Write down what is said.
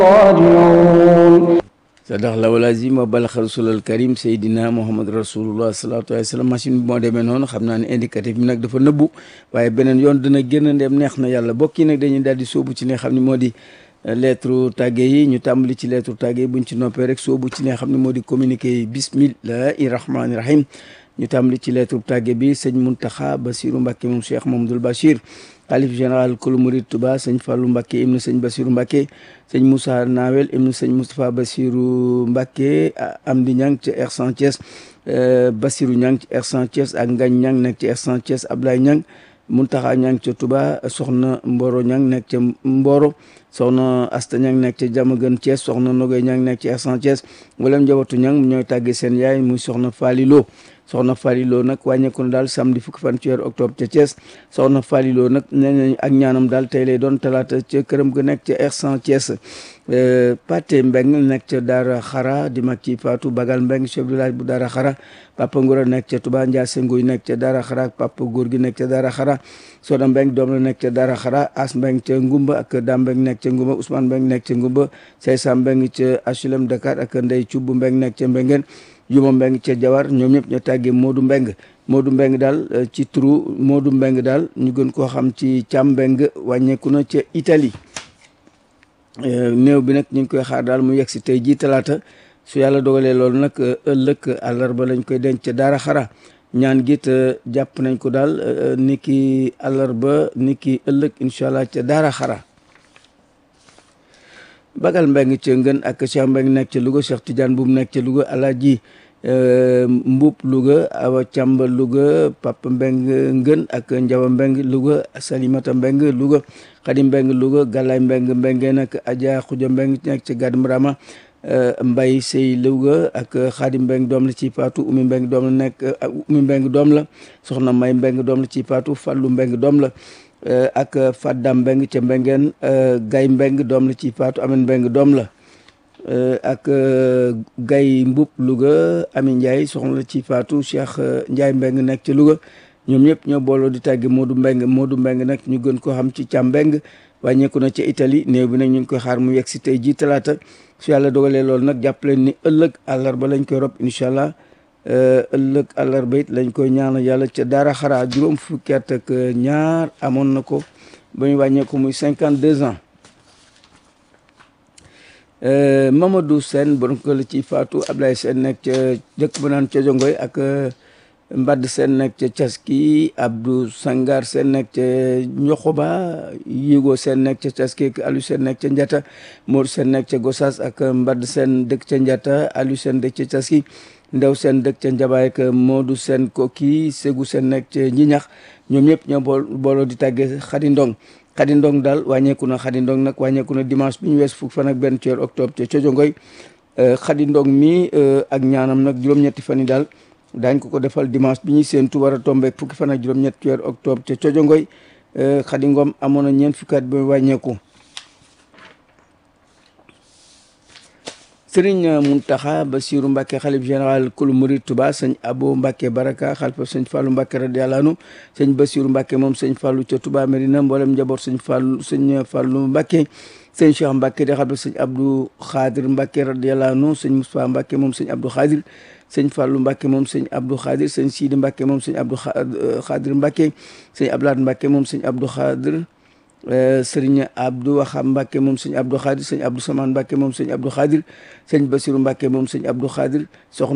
راجعون sadax lawal azim wa balax rasulal karim seydina mohamad rasulullah salatu alayhi wasallam machine bi moo demee noonu xam naa ne indicatif bi nag dafa nëbbu waaye beneen yoon dina génn ndem neex na yàlla bokk yi nag dañuy daal di sóobu ci li nga xam ne moo di lettre tàgge yi ñu tàmbali ci lettre tàgge yi buñ ci noppee rek sóobu ci li nga xam ne moo di communiqué yi bismillahi rahmani rahim ñu tàmbali ci lettre tàgge bi sëñ Muntaxa Basiru Mbàkke moom Cheikh Mamadul Bachir xalif général kulu murid Touba sëñ Fallou Mbacke ibnu sëñ Basiru Mbacke sëñ Moussa Nawel ibnu sëñ Moustapha Basiru Mbacke Amdi Ñang ci R100 Thiès Basiru Ñang ci R100 Thiès ak Ngañ Ñang nekk ci R100 Thiès Ablaye Ñang Muntaxa Ñang ca Touba soxna Mboro Ñang nekk ca Mboro soxna Asta Ñang nekk ca Jamagan Thiès soxna Nogoy Ñang nekk ci R100 Thiès wala njabootu Ñang ñooy tàggee seen yaay muy soxna Falilo soxna Faliloo nag wàññeeku na daal samedi fukki fan ci weeru octobre ca Thiès soxna Faliloo nag nee nañ ak ñaanam daal tey lay doon talaata ca këram ga nekk ca R100 Thiès Pate Mbeng nekk ca Daara Xara di mag ci Fatou Bagal Mbeng chef de village bu Daara Xara Papa Ngora nekk ca Touba Ndiasse Nguy nekk ca Daara Xara ak Papa Góor gi nekk ca Daara Xara Soda Mbeng doom la nekk ca Daara Xara As Mbeng ca Ngumba ak Dam Mbeng nekk ca Ngumba Ousmane Mbeng nekk ca Ngumba Seysa Mbeng ca HLM Dakar ak Ndey Cubb Mbeng nekk ca Mbengeen Juma Mbeng ca Jawar ñoom ñëpp ñoo tàggee Modou Mbeng Modou Mbeng daal ci turu Modou Mbeng daal ñu gën koo xam ci Càm Mbeng wàññeeku na ca Italie néew bi nag ñu ngi koy xaar daal mu yegg si tey jii talaata su yàlla dogalee loolu nag ëllëg àllarba lañ koy denc ca Daara Xara ñaan gi te jàpp nañ ko daal ni ki àllarba ni ki ëllëg incha allah ca Daara Xara Bagal Mbeng ca Ngën ak Cheikh Mbeng nekk ca Louga Cheikh Tidiane bu mu nekk ca Louga Alaaji Mbuub Louga Awa Càmba Louga Papa Mbeng Ngën ak Njawa Mbeng Louga Salimata Mbeng Louga Xadi Mbeng Louga Galaay Mbeng Mbengeen ak Adja Xuja Mbeng nekk ca Gàdd Mrama Mbay Sey Louga ak Xadi Mbeng doom la ci Faatu Umi Mbeng doom la nekk Umi Mbeng doom la Soxna May Mbeng doom la ci Faatu Fallu Mbeng doom la ak Faddam Mbeng ca Mbengeen Gay Mbeng doom la ci Faatu Amen Mbeng doom la ak Gay Mbub Louga Ami Ndiaye soxna la ci Faatu Cheikh Ndiaye Mbeng nekk ca Louga ñoom ñëpp ñoo booloo di tàgge Modou Mbeng Modou Mbeng nag ñu gën koo xam ci Càm Mbeng wàññeeku na ca Italie néew bi nag ñu ngi koy xaar mu yegg si tey ji talaata su yàlla dogalee loolu nag jàpp leen ni ëllëg àllarba lañ koy rob incha allah ëllëg àllarba it lañ koy ñaanal yàlla ca Daara Xara juróom fukki at ak ñaar amoon na ko ba ñu wàññeeku muy cinquante deux ans Mamadou Sène borom ko la ci Faatu Ablaye Sène nekk ca dëkk ba naan ca Jongoy ak Mbadd Sène nekk ca Caski Abdou Sangar Sène nekk ca Ñoxoba Yigo Sène nekk ca Caski ak Aliou Sène nekk ca Njata Mor Sène nekk ca Gossas ak Mbadd Sène dëkk ca Njata Aliou Sène dëkk ca Caski Ndew Sène dëkk ca Njabaay ak Modou Sène Koki Ségou Sène nekk ca Njiñax ñoom ñëpp ñoo bool booloo di tàggee Xadi Ndong Xadi Ndong daal wàññeeku na Xadi Ndong nag wàññeeku na dimanche bi ñu wees fukk fan ak benn ci weeru octobre ca Cojongoy Xadi Ndong mi ak ñaanam nag juróom-ñetti fan yi daal daañ ko ko defal dimanche bi ñuy séentu war a tombeek fukki fan ak juróom-ñett ci weeru octobre ca Cojongoy Xadi Ngom amoon na ñeent fukki at ba wàññeeku sëriñ Muntaxa Basiru Mbàkke xalif général kulu murid Tuba sëñ Abo Mbàkke Baraka xalifa sëñ Fàllu Mbàkke radiyallaahu anhu sëñ Basiru Mbàkke moom sëñ Fàllu ca Tuba Medina mboolem njaboot sëñ Fàllu sëñ Fàllu Mbàkke sëñ Cheikh Mbàkke di xalifa sëñ Abdou Xaadir Mbàkke radiyallaahu anhu sëñ Mustafaa Mbàkke moom sëñ Abdou Xaadir sëñ Fàllu Mbàkke moom sëñ Abdou Xaadir sëñ Siidi Mbàkke moom sëñ Abdou Xaadir Mbàkke sëñ Ablaat Mbàkke moom sëñ Abdou Xaadir sëriñ Abdou Waxam Mbacke moom sëñ Abdou Khadir sëñ Abdou Samaan Mbacke moom sëñ Abdou Khadir sëñ Basiru Mbacke moom sëñ Abdou Khadir soxna